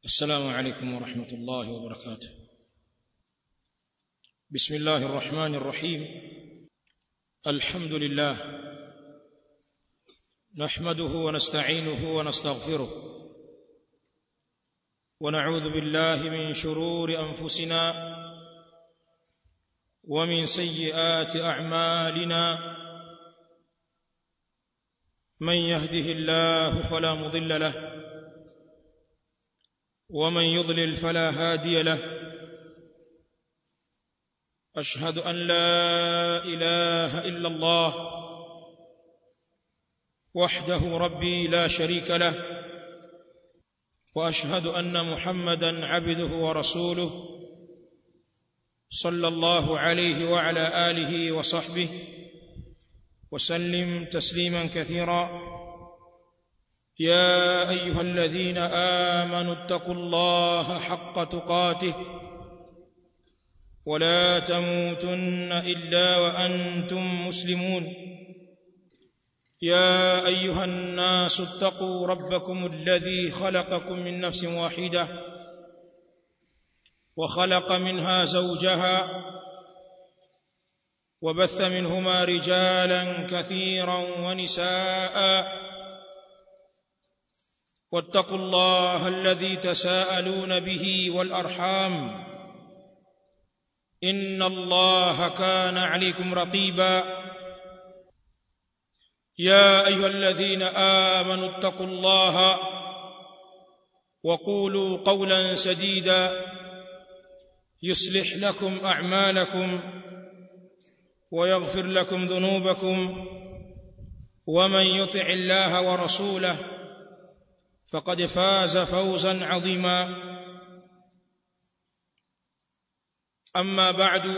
السلام عليكم ورحمة الله وبركاته بسم الله الرحمن الرحيم الحمد لله نحمده ونستعينه ونستغفره ونعوذ بالله من شرور أنفسنا ومن سيئات أعمالنا من يهده الله فلا مضل له ومن يضلل فلا هادي له أشهد أن لا إله إلا الله وحده ربي لا شريك له وأشهد أن محمدا عبده ورسوله صلى الله عليه وعلى آله وصحبه وسلم تسليما كثيرا يا ايها الذين امنوا اتقوا الله حق تقاته ولا تموتن الا وانتم مسلمون يا ايها الناس اتقوا ربكم الذي خلقكم من نفس واحده وخلق منها زوجها وبث منهما رجالا كثيرا ونساء واتقوا الله الذي تساءلون به والارحام ان الله كان عليكم رقيبا يا ايها الذين امنوا اتقوا الله وقولوا قولا سديدا يصلح لكم اعمالكم ويغفر لكم ذنوبكم ومن يطع الله ورسوله فقد فاز فوزا عظيما اما بعد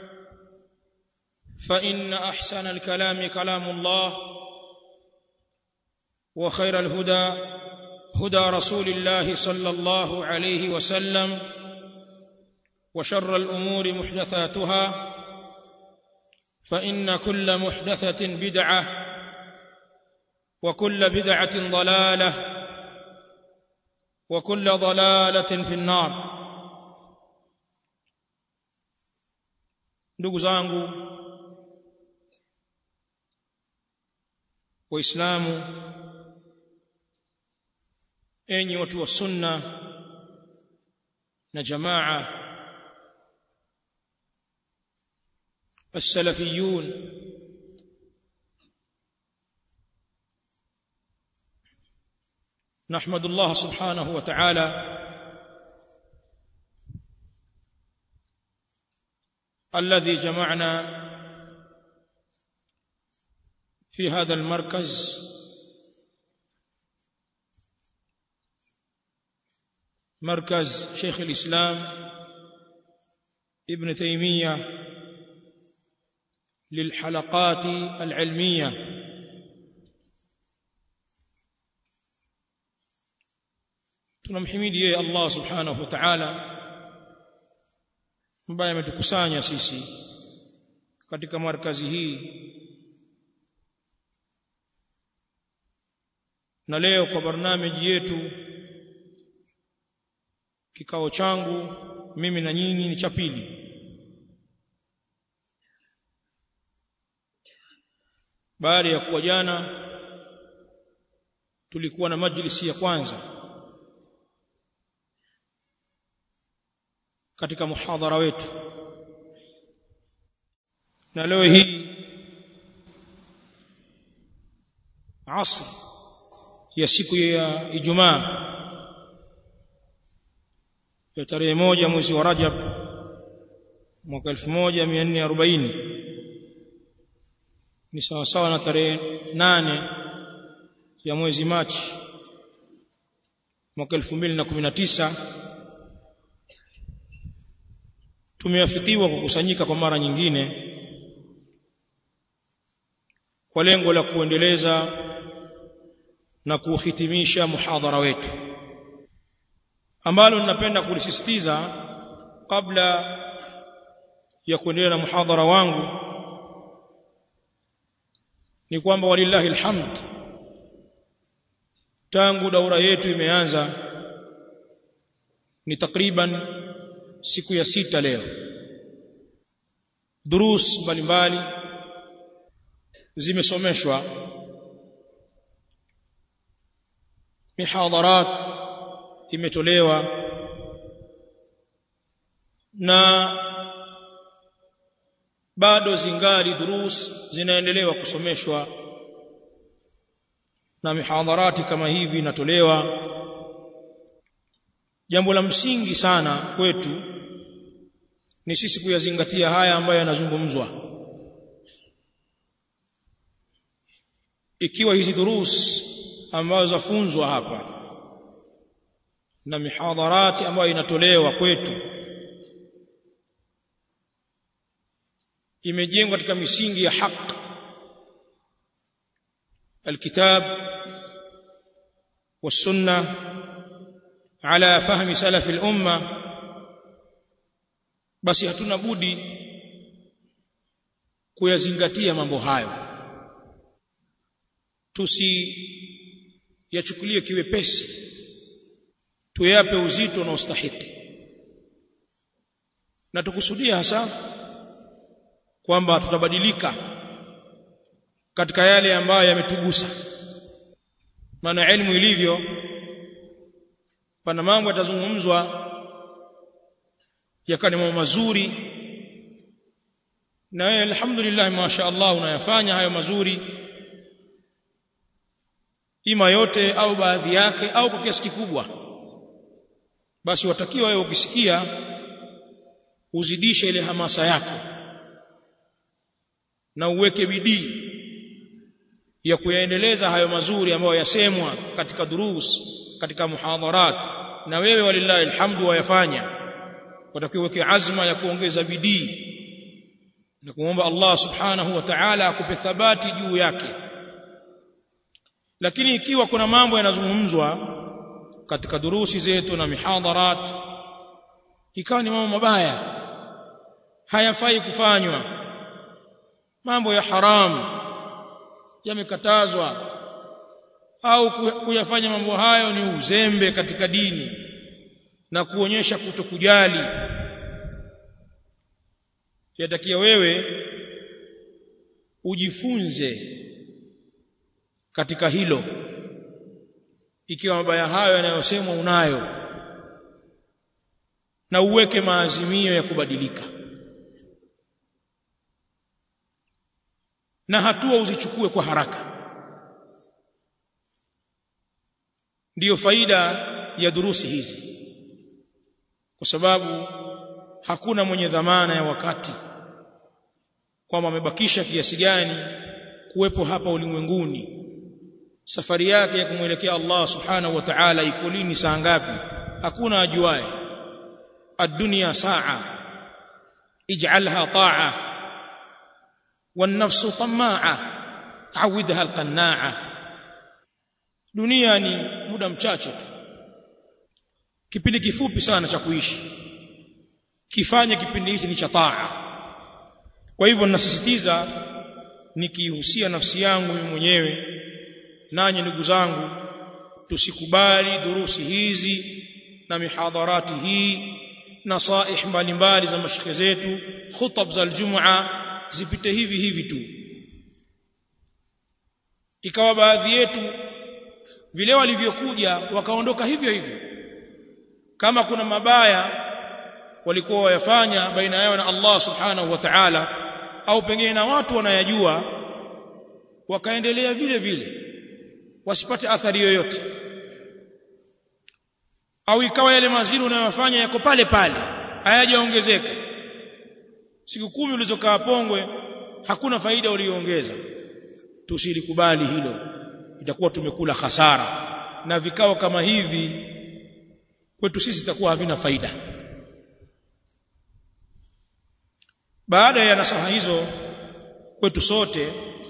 فان احسن الكلام كلام الله وخير الهدى هدى رسول الله صلى الله عليه وسلم وشر الامور محدثاتها فان كل محدثه بدعه وكل بدعه ضلاله وكل ضلاله في النار ndugu zangu waislamu enyi watu wa sunna na jamaa السلفيون نحمد الله سبحانه وتعالى الذي جمعنا في هذا المركز مركز شيخ الإسلام ابن تيمية للحلقات العلميه tunamhimidi yeye Allah subhanahu wa ta'ala ambaye ametukusanya sisi katika markazi hii na leo kwa barnamiji yetu kikao changu mimi na nyinyi ni cha pili baada ya kuwa jana tulikuwa na majlisi ya kwanza katika muhadhara wetu na leo hii asr ya siku ya Ijumaa ya tarehe moja mwezi wa Rajab mwaka 1440 ni sawa sawa na tarehe nane ya mwezi Machi mwaka 2019 tumeafikiwa kukusanyika kwa mara nyingine kwa lengo la kuendeleza na kuhitimisha muhadhara wetu ambalo ninapenda kulisisitiza kabla ya kuendelea na muhadhara wangu ni kwamba walillahi alhamd tangu daura yetu imeanza ni takriban siku ya sita leo durus mbalimbali zimesomeshwa mihadharat imetolewa na bado zingali durus zinaendelewa kusomeshwa na mihadharati kama hivi inatolewa jambo la msingi sana kwetu ni sisi kuyazingatia haya ambayo yanazungumzwa ikiwa hizi durus ambazo zafunzwa hapa na mihadharati ambayo inatolewa kwetu imejengwa katika misingi ya haki الكتاب والسنه على فهم سلف الامه basi hatuna budi kuyazingatia mambo hayo tusi yachukulie kiwepesi tuyape uzito na ustahiki na tukusudia hasa kwamba tutabadilika katika yale ambayo yametugusa maana elimu ilivyo pana mambo yatazungumzwa yakani mambo mazuri na wewe alhamdulillah mashaallah unayafanya hayo mazuri ima yote au baadhi yake au kwa kiasi kikubwa basi watakiwa wewe ukisikia uzidishe ile hamasa yako na uweke bidii ya kuyaendeleza hayo mazuri ambayo yasemwa katika durus katika muhadharat na wewe walillahi alhamdu wayafanya watakiwa uweke azma ya kuongeza bidii na kumwomba Allah subhanahu wa ta'ala akupe thabati juu yake lakini ikiwa kuna mambo yanazungumzwa katika durusi zetu na mihadharat ikawa ni mambo mabaya hayafai kufanywa mambo ya haramu yamekatazwa au kuyafanya mambo hayo ni uzembe katika dini na kuonyesha kutokujali yatakia wewe ujifunze katika hilo ikiwa mabaya hayo yanayosemwa unayo na uweke maazimio ya kubadilika na hatua uzichukue kwa haraka ndiyo faida ya durusi hizi kwa sababu hakuna mwenye dhamana ya wakati kwamba amebakisha kiasi gani kuwepo hapa ulimwenguni safari yake ya kumwelekea Allah subhanahu wa ta'ala iko lini saa ngapi hakuna ajuaye ad-dunya saa ij'alha ta'a wan-nafsu tamaa awidha al-qanna'a dunia ni muda mchache tu kipindi kifupi sana cha kuishi kifanye kipindi hichi ni cha taa kwa hivyo ninasisitiza nikihusia nafsi yangu mimi mwenyewe nanyi ndugu zangu tusikubali durusi hizi na mihadharati hii nasaih mbalimbali za mashike zetu khutab za aljum'a zipite hivi hivi tu ikawa baadhi yetu vile walivyokuja wakaondoka hivyo hivyo kama kuna mabaya walikuwa wayafanya baina yao na Allah subhanahu wa ta'ala au pengine na watu wanayajua wakaendelea vile vile wasipate athari yoyote au ikawa yale mazuri unayofanya yako pale pale hayajaongezeka siku kumi ulizokaa pongwe hakuna faida uliyoongeza tusilikubali hilo itakuwa tumekula hasara na vikao kama hivi kwetu sisi itakuwa havina faida baada ya nasaha hizo kwetu sote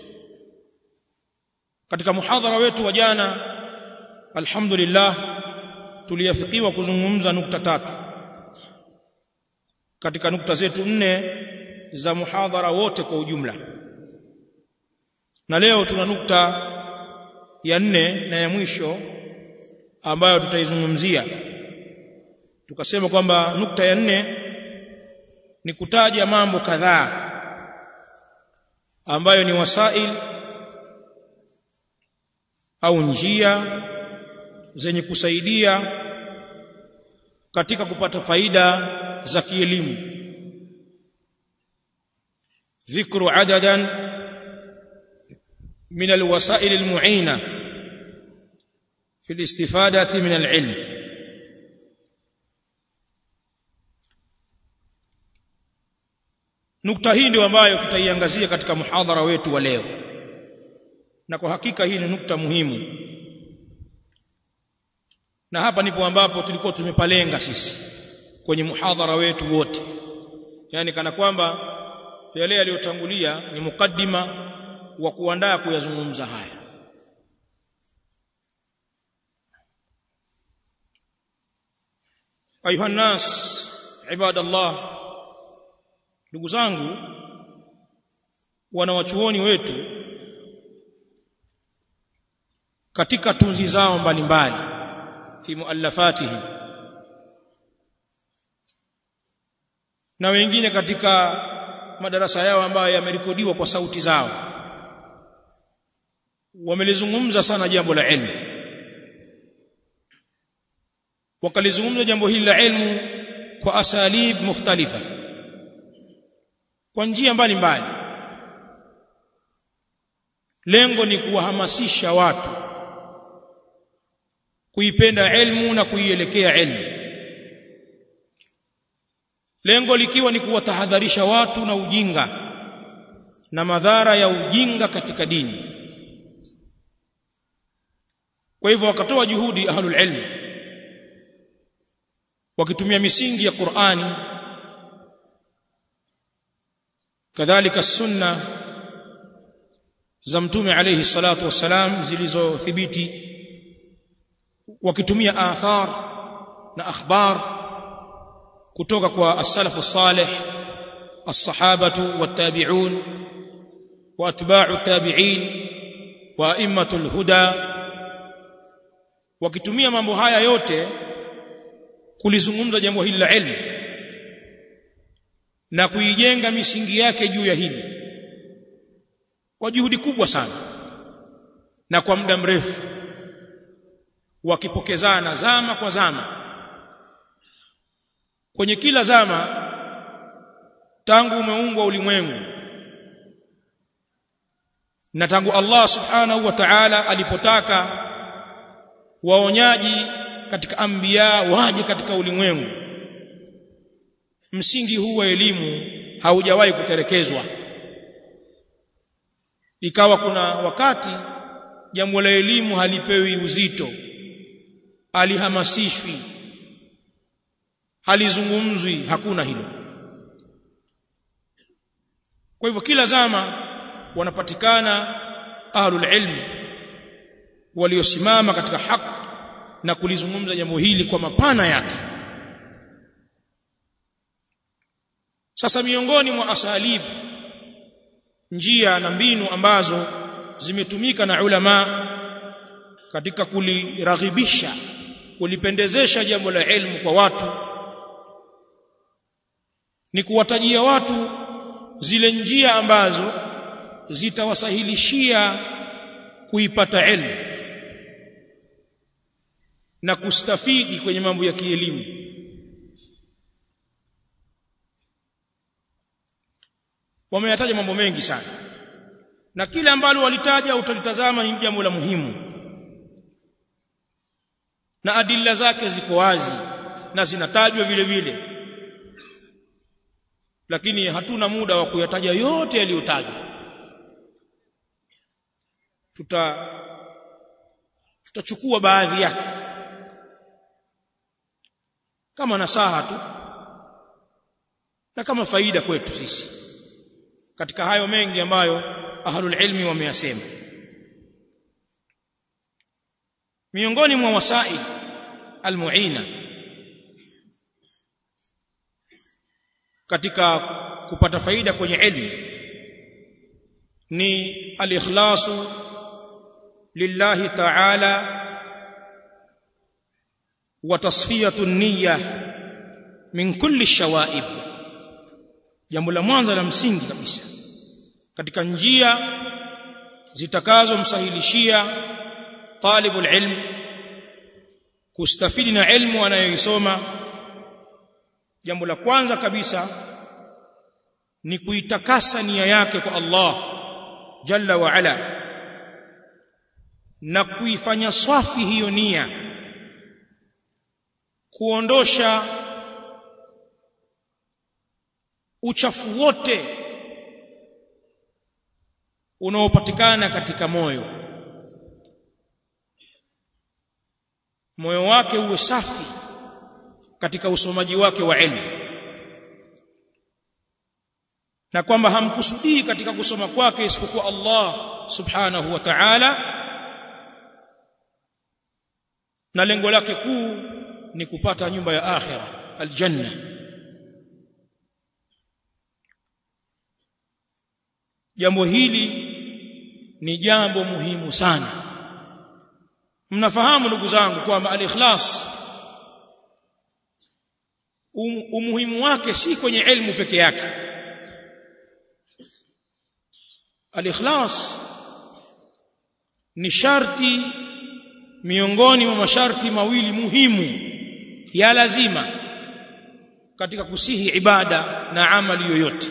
katika muhadhara wetu wa jana alhamdulillah tuliafikiwa kuzungumza nukta tatu katika nukta zetu nne za muhadhara wote kwa ujumla na leo tuna nukta ya nne na ya mwisho ambayo tutaizungumzia tukasema kwamba nukta ya nne ni kutaja mambo kadhaa ambayo ni wasail au njia zenye kusaidia katika kupata faida za kielimu dhikru adadan min alwasail almu'ina fi الاستفاده من العلم nukta hii ndio ambayo tutaiangazia katika muhadhara wetu wa leo na kwa hakika hii ni nukta muhimu na hapa ndipo ambapo tulikuwa tumepalenga sisi kwenye muhadhara wetu wote yani kana kwamba yale yaliyotangulia ni mukaddima wa kuandaa kuyazungumza haya ayuha nas ibadallah ndugu zangu wanawachuoni wetu katika tunzi zao mbalimbali fi muallafatihim na wengine katika madarasa yao ambayo yamerekodiwa kwa sauti zao wamelizungumza sana jambo la ilmu wakalizungumza jambo hili la ilmu kwa asalib mukhtalifa kwa njia mbalimbali lengo ni kuwahamasisha watu kuipenda ilmu na kuielekea ilmu lengo likiwa ni kuwatahadharisha watu na ujinga na madhara ya ujinga katika dini kwa hivyo wakatoa juhudi ahlul ilm wakitumia misingi ya Qur'ani kadhalika sunna za mtume alayhi salatu wassalam zilizothibiti wakitumia athar na akhbar kutoka kwa as-salafu salih as-sahabatu wat-tabi'un wa atba'u tabi'in wa a'immatul huda wakitumia mambo haya yote kulizungumza jambo hili la ilmu na kuijenga misingi yake juu ya hili kwa juhudi kubwa sana na kwa muda mrefu wakipokezana zama kwa zama kwenye kila zama tangu umeumbwa ulimwengu na tangu Allah subhanahu wa ta'ala alipotaka waonyaji katika anbiya waje katika ulimwengu msingi huu wa elimu haujawahi kuterekezwa ikawa kuna wakati jambo la elimu halipewi uzito alihamasishwi halizungumzwi hakuna hilo kwa hivyo kila zama wanapatikana ahlul ilm waliosimama katika haki na kulizungumza jambo hili kwa mapana yake sasa miongoni mwa asalib njia na mbinu ambazo zimetumika na ulama katika kuliraghibisha kulipendezesha jambo la ilmu kwa watu ni kuwatajia watu zile njia ambazo zitawasahilishia kuipata ilmu na kustafidi kwenye mambo ya kielimu wameyataja mambo mengi sana na kile ambalo walitaja utalitazama ni jambo la muhimu na adilla zake ziko wazi na zinatajwa vile vile lakini hatuna muda wa kuyataja yote yaliyotajwa tuta tutachukua baadhi yake kama nasaha tu na kama faida kwetu sisi katika hayo mengi ambayo ahlul ilmi wameyasema miongoni mwa wasaid almuina katika kupata faida kwenye ilmu ni al-ikhlasu lillahi ta'ala wa tasfiyatu an-niyya min kulli shawaib jambo la mwanzo la msingi kabisa katika njia zitakazomsahilishia talibul ilm kustafidi na ilmu anayoisoma jambo la kwanza kabisa ni kuitakasa nia yake kwa Allah jalla wa ala na kuifanya swafi hiyo nia kuondosha uchafu wote unaopatikana katika moyo moyo wake uwe safi katika usomaji wake wa elimu na kwamba hamkusudii katika kusoma kwake isipokuwa Allah subhanahu wa ta'ala na lengo lake kuu ni kupata nyumba ya akhira aljanna jambo hili ni jambo muhimu sana mnafahamu ndugu zangu kwamba al-ikhlas um, umuhimu wake si kwenye elimu peke yake al-ikhlas ni sharti miongoni mwa masharti mawili muhimu ya lazima katika kusihi ibada na amali yoyote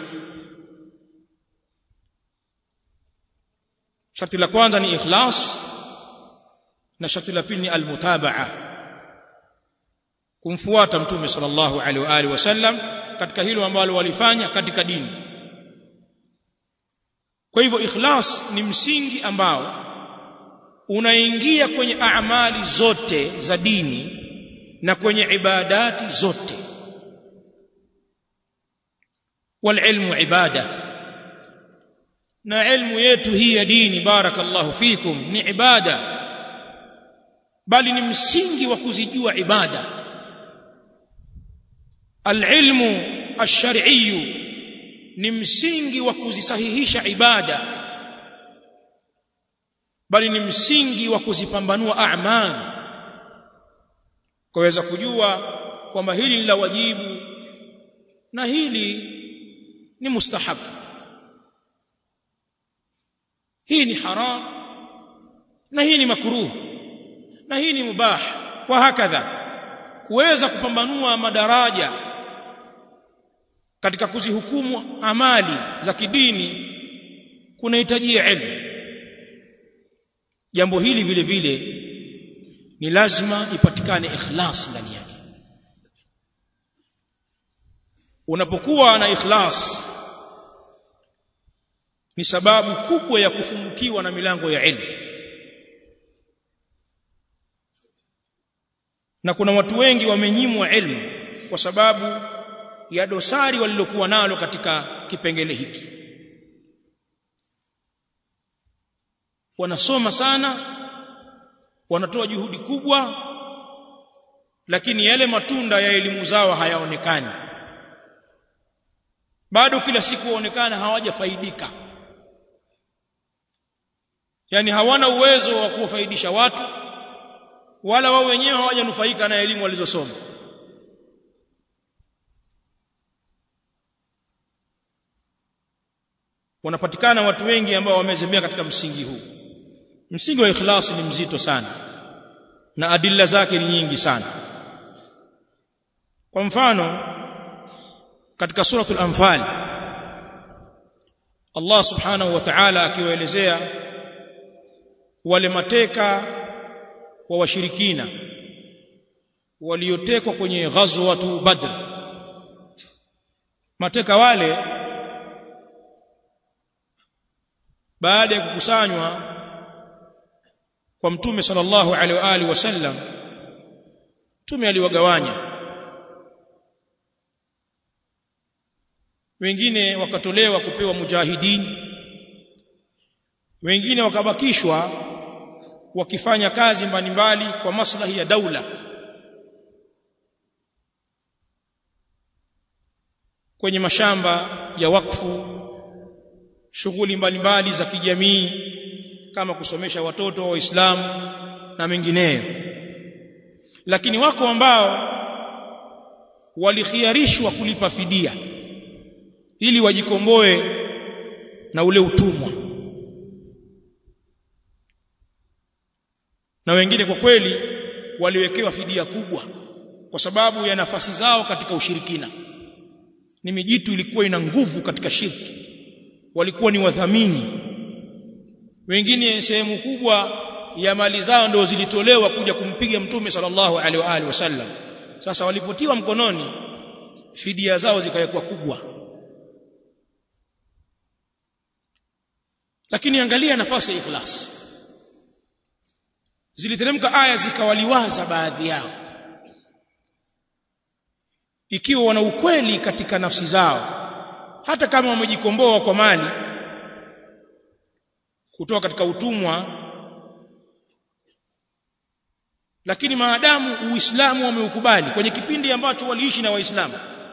sharti la kwanza ni ikhlas na sharti la pili ni almutabaa kumfuata mtume sallallahu alaihi wa alihi wasallam katika hilo ambalo walifanya katika dini kwa hivyo ikhlas ni msingi ambao unaingia kwenye amali zote za dini na kwenye ibadati zote والعلم ibada na ilmu yetu hii ya dini barakallahu fikum ni ibada bali ni msingi wa kuzijua ibada alilmu ash-shar'iyyu ni msingi wa kuzisahihisha ibada bali ni msingi wa kuzipambanua a'mal kuweza kujua kwamba hili ni la wajibu na hili ni mustahabu hii ni haram na hii ni makruh na hii ni mubah wa hakadha kuweza kupambanua madaraja katika kuzihukumu amali za kidini kunahitajia elimu jambo hili vile vile ni lazima ipatikane ikhlas ndani yake unapokuwa na ikhlas ni sababu kubwa ya kufungukiwa na milango ya elimu na kuna watu wengi wamenyimwa elimu kwa sababu ya dosari walilokuwa nalo katika kipengele hiki wanasoma sana wanatoa juhudi kubwa lakini yale matunda ya elimu zao hayaonekani bado kila siku waonekana hawajafaidika yani hawana uwezo wa kuwafaidisha watu wala wao wenyewe hawajanufaika na elimu walizosoma wanapatikana watu wengi ambao wamezembea katika msingi huu msingi wa ikhlas ni mzito sana na adilla zake ni nyingi sana kwa mfano katika suratul anfal Allah subhanahu wa ta'ala akiwaelezea wale mateka wa washirikina waliotekwa kwenye ghazwatu badr mateka wale baada ya kukusanywa kwa mtume sallallahu alaihi wa alihi wasallam mtume aliwagawanya wengine wakatolewa kupewa mujahidin wengine wakabakishwa wakifanya kazi mbalimbali kwa maslahi ya daula kwenye mashamba ya wakfu shughuli mbalimbali za kijamii kama kusomesha watoto wa Waislamu na mengineyo lakini wako ambao walikhiarishwa kulipa fidia ili wajikomboe na ule utumwa na wengine kwa kweli waliwekewa fidia kubwa kwa sababu ya nafasi zao katika ushirikina ni mijitu ilikuwa ina nguvu katika shirki walikuwa ni wadhamini wengine sehemu kubwa ya mali zao ndio zilitolewa kuja kumpiga mtume sallallahu alaihi wa alihi wasallam sasa walipotiwa mkononi fidia zao zikawekwa kubwa lakini angalia nafasi ya ikhlas ziliteremka aya zikawaliwaza baadhi yao ikiwa wana ukweli katika nafsi zao hata kama wamejikomboa kwa mali kutoka katika utumwa lakini maadamu uislamu wameukubali kwenye kipindi ambacho waliishi na waislamu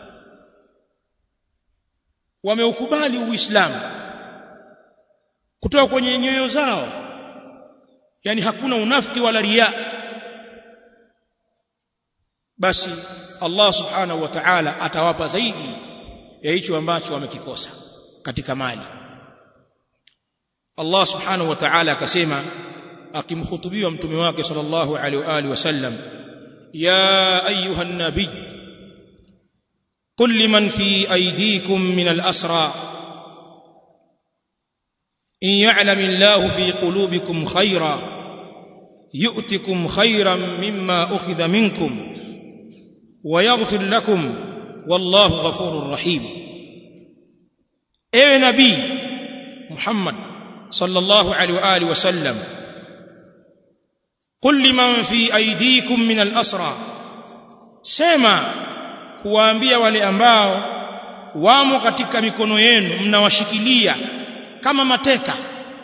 wameukubali uislamu kutoka kwenye nyoyo zao yani hakuna unafiki wala ria basi Allah subhanahu wa ta'ala atawapa zaidi ya hicho ambacho wamekikosa katika mali Allah subhanahu wa ta'ala akasema akimhutubiwa mtume wake sallallahu alaihi wa alihi wasallam ya ayuha nabiy قل لمن في أيديكم من الأسرى إن يعلم الله في قلوبكم خيرا يؤتكم خيرا مما أخذ منكم ويغفر لكم والله غفور رحيم اي نبي محمد صلى الله عليه واله وسلم قل لمن في ايديكم من الاسرى sema kuwaambia wale ambao wamo katika mikono yenu mnawashikilia kama mateka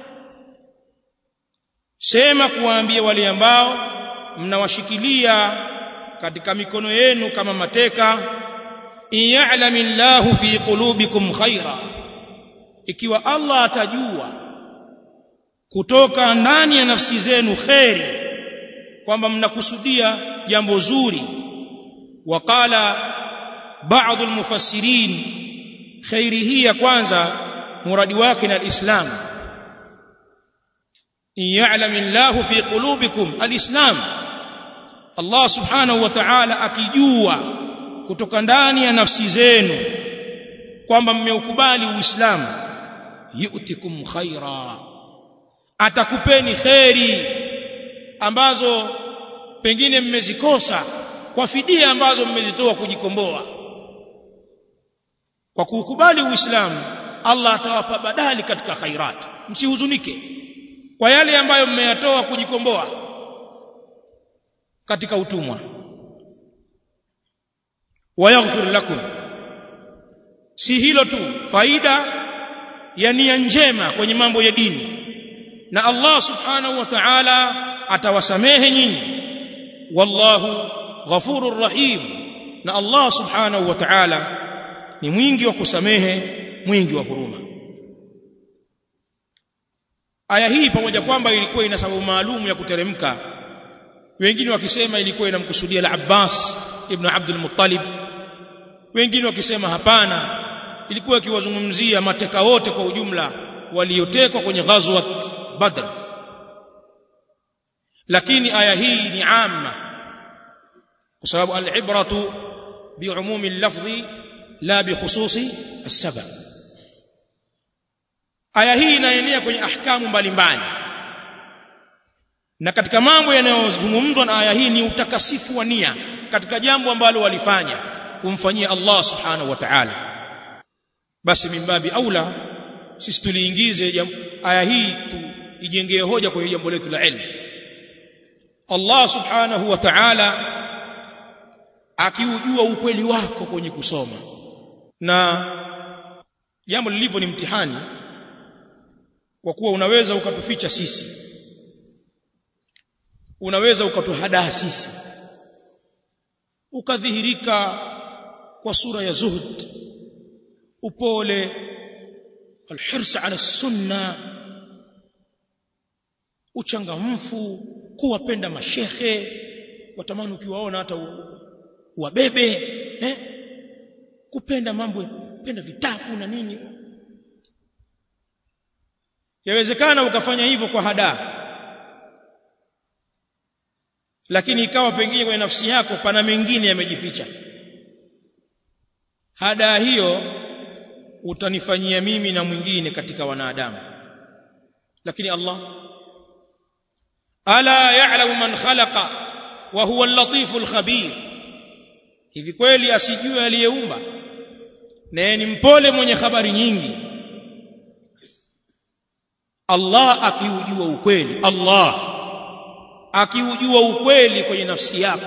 sema kuwaambia wale ambao mnawashikilia katika mikono yenu kama mateka in ya'lamillahu fi qulubikum khaira ikiwa Allah atajua kutoka ndani ya nafsi zenu khairi kwamba mnakusudia jambo zuri waqala baadhi almufassirin khairi hii ya kwanza muradi wake na alislam in ya'lamillahu fi qulubikum alislam Allah subhanahu wa ta'ala akijua kutoka ndani ya nafsi zenu kwamba mmeukubali uislamu yu'tikum khaira atakupeni kheri ambazo pengine mmezikosa kwa fidia ambazo mmezitoa kujikomboa kwa kuukubali uislamu Allah atawapa badali katika khairat msihuzunike kwa yale ambayo mmeyatoa kujikomboa katika utumwa wayaghfir lakum si hilo tu faida ya nia njema kwenye mambo ya dini na Allah subhanahu wa ta'ala atawasamehe nyinyi wallahu ghafurur rahim na Allah subhanahu wa ta'ala ni mwingi wa kusamehe mwingi wa huruma aya hii pamoja kwamba ilikuwa ina sababu maalum ya kuteremka wengine wakisema ilikuwa inamkusudia al-Abbas ibn Abdul Muttalib wengine wakisema hapana ilikuwa ikiwazungumzia mateka wote kwa ujumla waliotekwa kwenye ghazwat Badr lakini aya hii ni amma kwa sababu al-ibratu bi'umumi al-lafzi la bi khususi as-sabab aya hii inaenea kwenye ahkamu mbalimbali na katika mambo yanayozungumzwa na aya hii ni utakasifu wa nia katika jambo ambalo walifanya kumfanyia Allah subhanahu wa ta'ala basi mimbabi aula sisi tuliingize aya hii ijengee hoja kwa jambo letu la ilmu Allah subhanahu wa ta'ala akiujua ukweli wako kwenye kusoma na jambo lilivyo ni mtihani kwa kuwa unaweza ukatuficha sisi unaweza ukatuhadaa sisi ukadhihirika kwa sura ya zuhud upole alhirs ala sunna uchangamfu kuwapenda mashehe watamani ukiwaona hata wabebe eh kupenda mambo kupenda vitabu na nini yawezekana ukafanya hivyo kwa hadaa lakini ikawa pengine kwenye nafsi yako pana mengine yamejificha hadaa hiyo utanifanyia mimi na mwingine katika wanadamu lakini Allah ala ya'lamu man khalaqa wa huwa al-latiful khabir hivi kweli asijue aliyeumba na ni mpole mwenye habari nyingi Allah akiujua ukweli Allah akiujua ukweli kwenye nafsi yako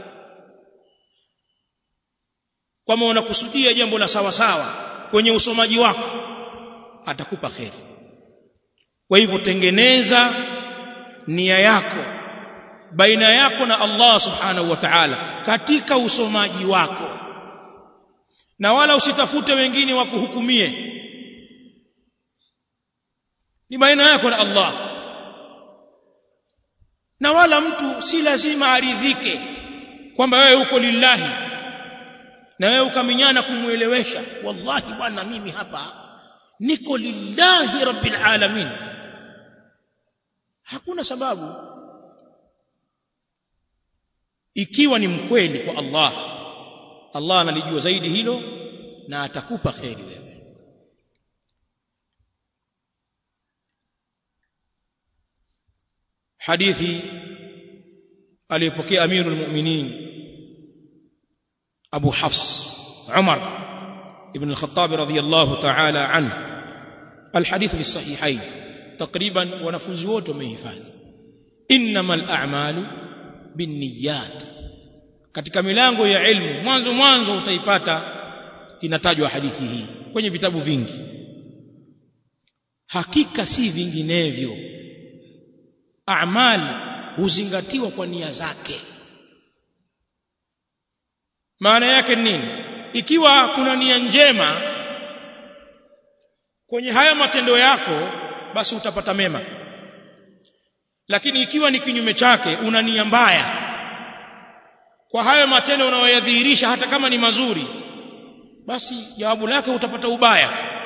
kwamba unakusudia jambo la sawa sawa kwenye usomaji wako atakupa kheri kwa hivyo tengeneza nia yako baina yako na Allah subhanahu wa ta'ala katika usomaji wako na wala usitafute wengine wakuhukumie ni baina yako na Allah na wala mtu si lazima aridhike kwamba wewe uko lillahi na wewe ukaminyana kumuelewesha wallahi bwana mimi hapa niko lillahi rabbil alamin hakuna sababu ikiwa ni mkweli kwa Allah Allah analijua zaidi hilo na atakupa kheri wewe hadithi aliyopokea amirul mu'minin Abu Hafs Umar ibn al-Khattab radiyallahu ta'ala anhu الحديث في الصحيحين تقريبا wanafunzi wote wamehifadhi innamal a'malu binniyat katika milango ya ilmu mwanzo mwanzo utaipata inatajwa hadithi hii kwenye vitabu vingi hakika si vinginevyo a'mal huzingatiwa kwa nia zake maana yake nini ikiwa kuna nia njema kwenye haya matendo yako basi utapata mema lakini ikiwa ni kinyume chake una nia mbaya kwa hayo matendo unayoyadhihirisha hata kama ni mazuri basi jawabu lake utapata ubaya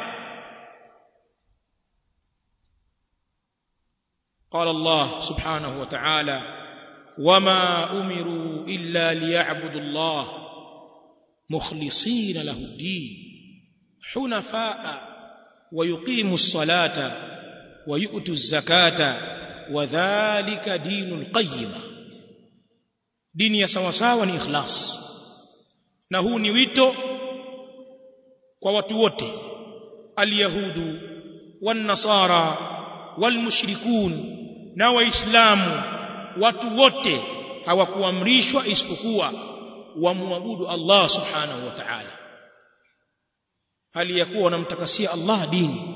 قال الله سبحانه وتعالى وما امروا الا ليعبدوا الله مخلصين له الدين حنفاء ويقيموا الصلاه ويؤتوا الزكاه وذلك دين القيمه dini ya sawa sawa ni ikhlas na huu ni wito kwa watu wote alyahudu wan-nasara wal-mushrikun na waislamu watu wote hawakuamrishwa isipokuwa wamwabudu Allah subhanahu wa ta'ala hali ya kuwa wanamtakasia Allah dini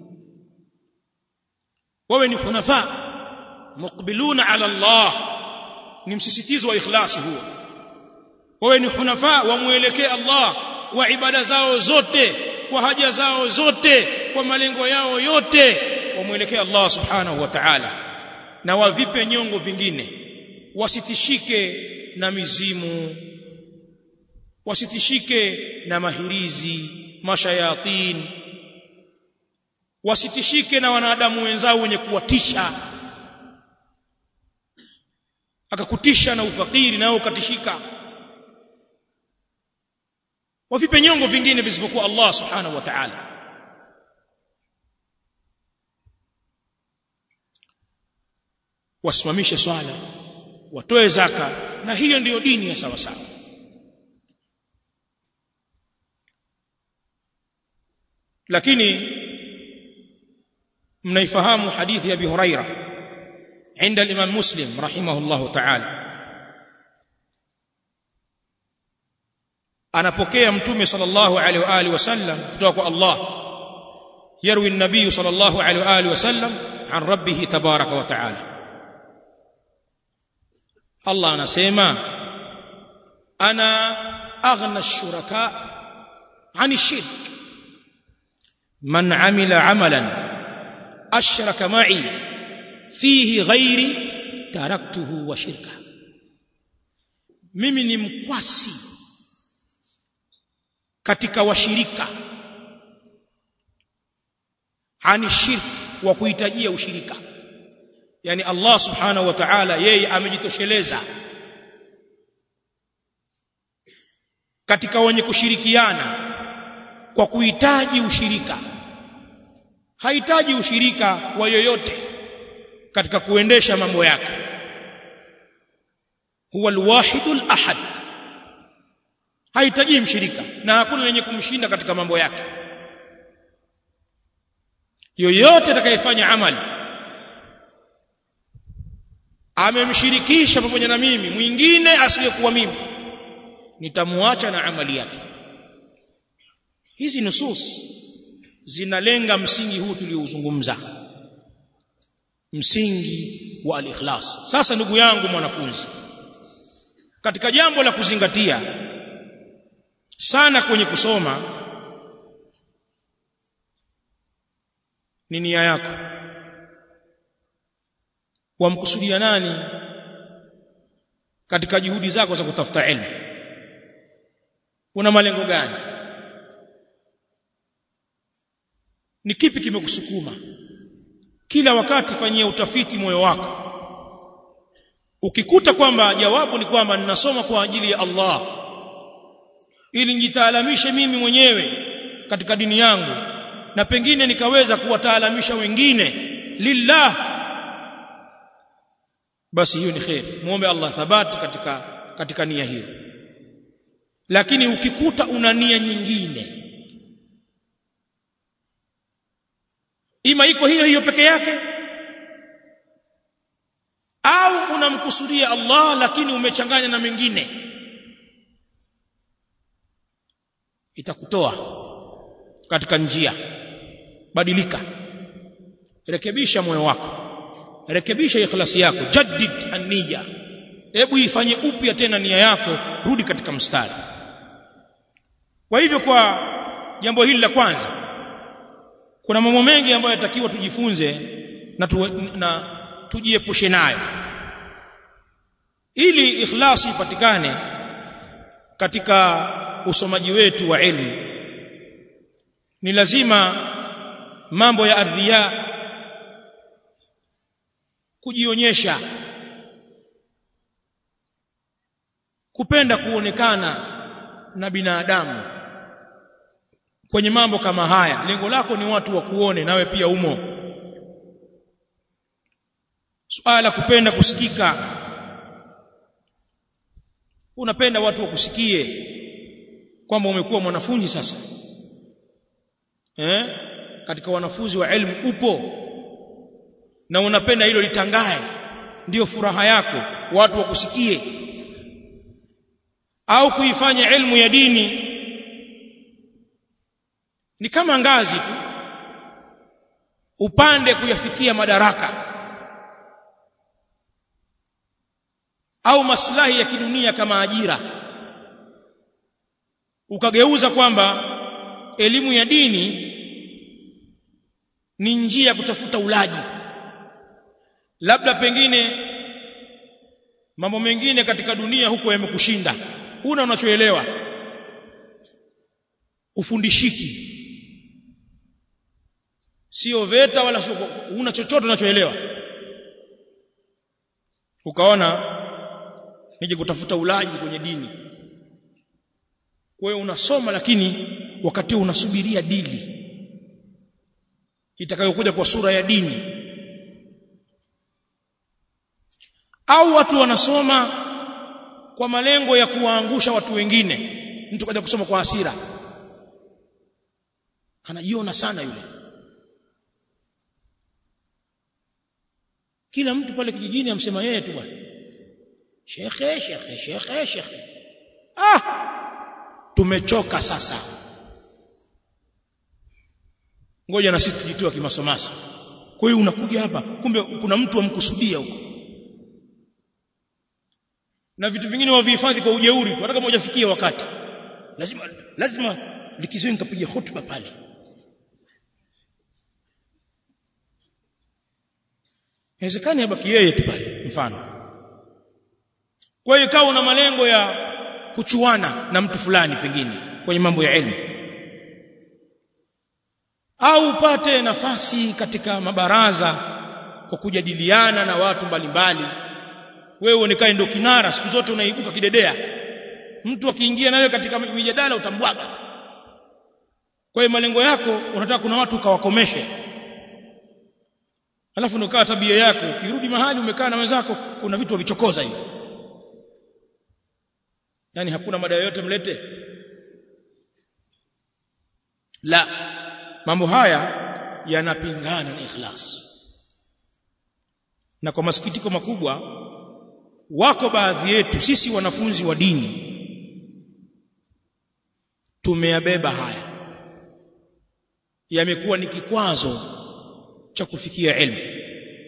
wawe ni hunafa muqbiluna ala Allah ni msisitizo wa ikhlasi huo wawe ni hunafa wamuelekee Allah kwa ibada zao zote kwa haja zao zote kwa malengo yao yote wamuelekee Allah subhanahu wa ta'ala na wavipe nyongo vingine wasitishike na mizimu wasitishike na mahirizi mashayatin wasitishike na wanadamu wenzao wenye kuwatisha akakutisha na ufakiri nao ukatishika wavipe nyongo vingine visipokuwa Allah subhanahu wa ta'ala wasimamishe swala watoe zaka na hiyo ndiyo dini ya sawa sawa lakini mnaifahamu hadithi ya Abi Huraira عند الإمام مسلم رحمه الله تعالى anapokea mtume sallallahu alaihi wa alihi wasallam kutoka kwa Allah yarwi an-nabiy sallallahu alaihi wa alihi wasallam an rabbih tabaraka wa taala Allah anasema ana aghna ash-shuraka 'ani ash-shirk man 'amila 'amalan ashraka ma'i fihi ghairi taraktuhu wa shirka mimi ni mkwasi katika washirika ani shirk wa kuhitajia ushirika yani Allah subhanahu wa ta'ala yeye amejitosheleza katika wenye kushirikiana kwa kuhitaji ushirika hahitaji ushirika wa yoyote katika kuendesha mambo yake huwa alwahidul ahad hahitaji mshirika na hakuna lenye kumshinda katika mambo yake yoyote atakayefanya amali amemshirikisha pamoja na mimi mwingine asiyekuwa mimi nitamwacha na amali yake hizi nusus zinalenga msingi huu tuliouzungumza msingi wa al-ikhlas sasa ndugu yangu mwanafunzi katika jambo la kuzingatia sana kwenye kusoma ni nia yako wamkusudia nani katika juhudi zako za kutafuta elimu una malengo gani ni kipi kimekusukuma kila wakati fanyia utafiti moyo wako ukikuta kwamba jawabu ni kwamba ninasoma kwa ajili ya Allah ili nijitaalamishe mimi mwenyewe katika dini yangu na pengine nikaweza kuwataalamisha wengine lillah basi hiyo ni khair muombe Allah thabati katika katika nia hiyo lakini ukikuta una nia nyingine ima iko hiyo hiyo peke yake au unamkusudia Allah lakini umechanganya na mengine itakutoa katika njia badilika rekebisha moyo wako rekebisha ikhlasi yako jaddid an-niyya hebu ifanye upya tena nia yako rudi katika mstari kwa hivyo kwa jambo hili la kwanza kuna mambo mengi ambayo yatakiwa tujifunze na, tu, na tujiepushe nayo ili ikhlasi ipatikane katika usomaji wetu wa elimu ni lazima mambo ya ardhia kujionyesha kupenda kuonekana na binadamu kwenye mambo kama haya lengo lako ni watu wa kuone nawe pia umo suala kupenda kusikika unapenda watu wakusikie kwamba umekuwa mwanafunzi sasa eh katika wanafunzi wa elimu upo na unapenda hilo litangae ndiyo furaha yako watu wakusikie au kuifanya elimu ya dini ni kama ngazi tu upande kuyafikia madaraka au maslahi ya kidunia kama ajira ukageuza kwamba elimu ya dini ni njia ya kutafuta ulaji labda pengine mambo mengine katika dunia huko yamekushinda huna unachoelewa ufundishiki sio veta wala sio una chochote unachoelewa ukaona nije kutafuta ulaji kwenye dini wewe unasoma lakini wakati unasubiria dili itakayokuja kwa sura ya dini au watu wanasoma kwa malengo ya kuwaangusha watu wengine mtu kaja kusoma kwa hasira anajiona sana yule kila mtu pale kijijini amsema yeye tu bwana shekhe shekhe shekhe shekhe ah tumechoka sasa ngoja na sisi tujitoe kimasomaso kwa hiyo unakuja hapa kumbe kuna mtu amkusudia huko na vitu vingine wavihifadhi kwa ujeuri tu hata kama hujafikia wakati lazima lazima likizeni nikapiga hotuba pale inawezekani abaki yeye tu pale mfano kwa hiyo ikawa una malengo ya kuchuana na mtu fulani pengine kwenye mambo ya elimu au upate nafasi katika mabaraza kwa kujadiliana na watu mbalimbali wewe uonekane ndio kinara siku zote unaibuka kidedea mtu akiingia nawe katika mijadala utambwaga kwa hiyo malengo yako unataka kuna watu ukawakomeshe alafu ndio kawa tabia yako ukirudi mahali umekaa na wenzako kuna vitu vichokoza hivi yani hakuna mada yoyote mlete la mambo haya yanapingana na ikhlas na kwa masikitiko makubwa wako baadhi yetu sisi wanafunzi wa dini tumeyabeba haya yamekuwa ni kikwazo cha kufikia elimu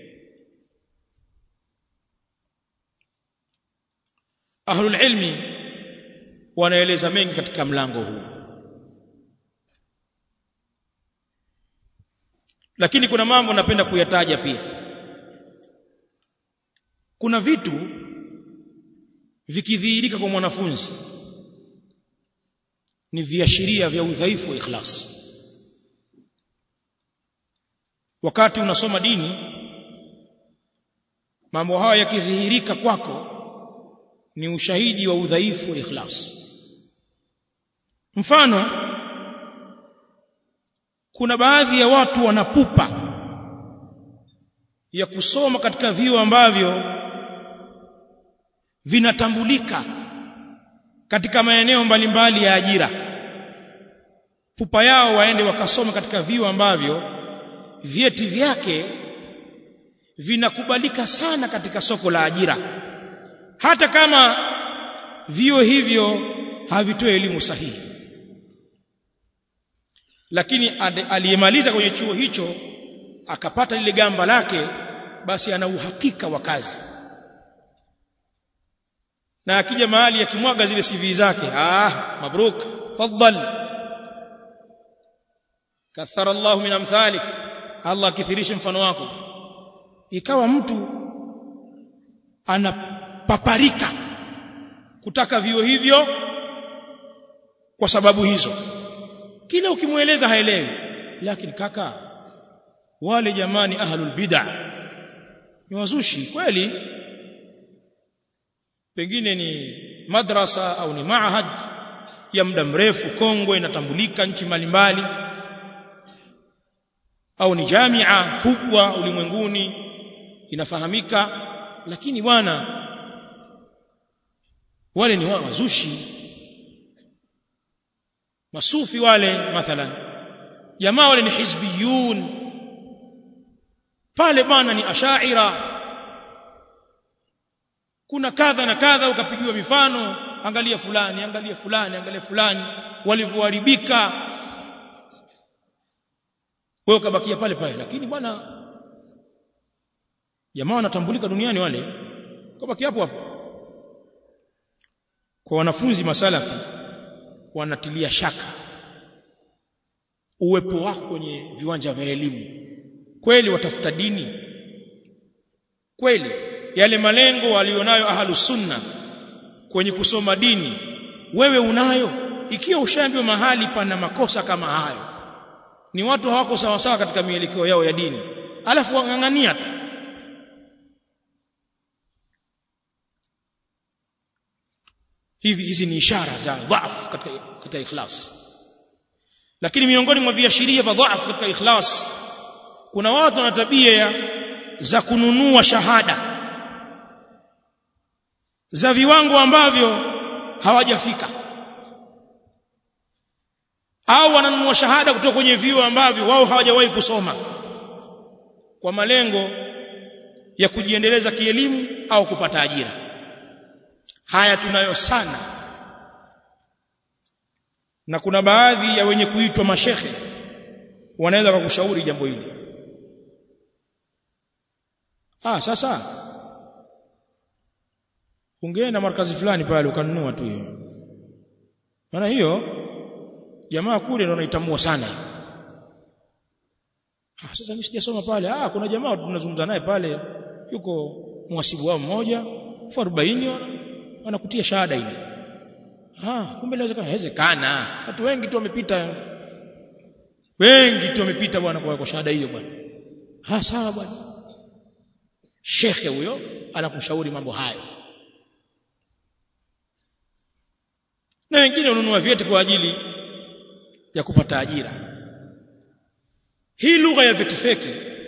ahlul ilmi wanaeleza mengi katika mlango huu lakini kuna mambo napenda kuyataja pia kuna vitu vikidhihirika kwa mwanafunzi ni viashiria vya udhaifu wa ikhlas wakati unasoma dini mambo haya yakidhihirika kwako ni ushahidi wa udhaifu wa ikhlas mfano kuna baadhi ya watu wanapupa ya kusoma katika vyuo ambavyo vinatambulika katika maeneo mbalimbali ya ajira pupa yao waende wakasoma katika vyuo ambavyo vyeti vyake vinakubalika sana katika soko la ajira hata kama vio hivyo havitoe elimu sahihi lakini aliyemaliza kwenye chuo hicho akapata lile gamba lake basi ana uhakika wa kazi na akija mahali akimwaga zile CV zake ah mabruk faddal kathara Allah min amthalik Allah akithirishe mfano wako ikawa mtu anapaparika kutaka vio hivyo kwa sababu hizo kila ukimweleza haelewi lakini kaka wale jamani ahlul bid'ah ni wazushi kweli pengine ni madrasa au ni maahad ya muda mrefu kongwe inatambulika nchi mbalimbali au ni jamia kubwa ulimwenguni inafahamika lakini bwana wale ni wazushi masufi wale mathalan jamaa wale ni hizbiyun pale bwana ni ashaira kuna kadha na kadha ukapigiwa mifano angalia fulani angalia fulani angalia fulani walivyoharibika wewe ukabakia pale pale lakini bwana jamaa wanatambulika duniani wale ukabaki hapo hapo kwa wanafunzi masalafi wanatilia shaka uwepo wako kwenye viwanja vya elimu kweli watafuta dini kweli yale malengo walionayo ahlus sunna kwenye kusoma dini wewe unayo ikiwa ushaambiwa mahali pana makosa kama hayo ni watu hawako sawa sawa katika mielekeo yao ya dini alafu wangangania tu hivi hizi ni ishara za dhaifu katika katika ikhlas lakini miongoni mwa viashiria vya dhaifu katika ikhlas kuna watu wana tabia za kununua shahada za viwango ambavyo hawajafika au wananunua shahada kutoka kwenye vyuo ambavyo wao hawajawahi kusoma kwa malengo ya kujiendeleza kielimu au kupata ajira haya tunayo sana na kuna baadhi ya wenye kuitwa mashekhe wanaweza kukushauri jambo hili ah sasa ungeenda markazi fulani pale ukanunua tu hiyo maana hiyo jamaa kule ndio wanaitamua sana ah sasa mimi sijasoma pale ah kuna jamaa tunazungumza naye pale yuko mwasibu wao mmoja 40 wanakutia shahada ile ah kumbe inawezekana inawezekana watu wengi tu wamepita wengi tu wamepita bwana kwa, kwa shahada hiyo bwana ah sawa bwana shekhe huyo anakushauri mambo hayo na wengine hununua vyeti kwa ajili ya kupata ajira hii lugha ya vyeti feki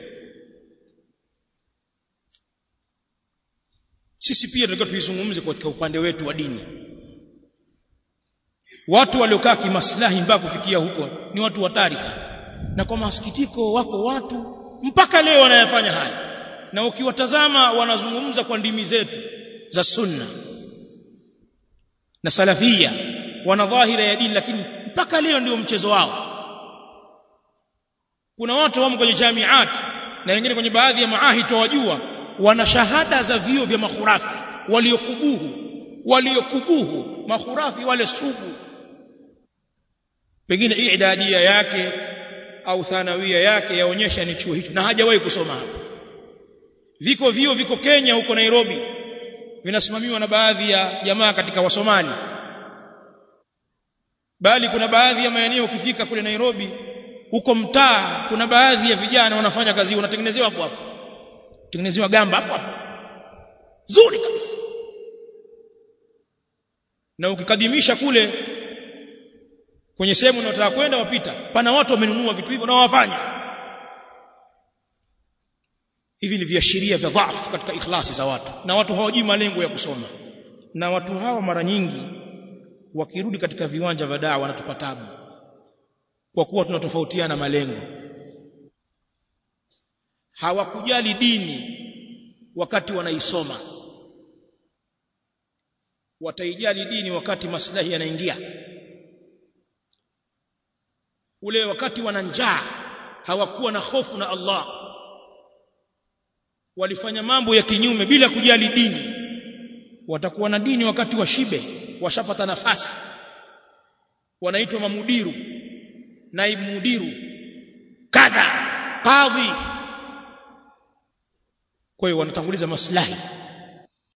sisi pia tunataka tuizungumze katika upande wetu wa dini watu waliokaa kimaslahi mpaka kufikia huko ni watu hatari sana na kwa masikitiko wako watu mpaka leo wanayafanya haya na ukiwatazama wanazungumza kwa ndimi zetu za sunna na salafia wana dhahira ya dini lakini mpaka leo ndio mchezo wao kuna watu wamo kwenye jamiat na wengine kwenye baadhi ya maahid wajua wana shahada za vio vya makhurafi waliokubuhu waliokubuhu makhurafi wale sugu pengine idadia yake au thanawia yake yaonyesha ni chuo hicho na hajawahi kusoma hapo viko vio viko Kenya huko Nairobi vinasimamiwa na baadhi ya jamaa katika wasomali bali kuna baadhi ya maeneo ukifika kule Nairobi huko mtaa kuna baadhi ya vijana wanafanya kazi wanatengenezewa hapo hapo tengenezewa gamba hapo hapo zuri kabisa na ukikadimisha kule kwenye sehemu unayotaka kwenda wapita pana watu wamenunua vitu hivyo na wafanya hivi ni viashiria vya dhaifu katika ikhlasi za watu na watu hawajui malengo ya kusoma na watu hawa mara nyingi wakirudi katika viwanja vya dawa wanatupa tabu kwa kuwa tunatofautiana malengo hawakujali dini wakati wanaisoma wataijali dini wakati maslahi yanaingia ule wakati wana njaa hawakuwa na hofu na Allah walifanya mambo ya kinyume bila kujali dini watakuwa na dini wakati wa shibe washapata nafasi wanaitwa mamudiru naibu mudiru kadha kadhi kwa hiyo wanatanguliza maslahi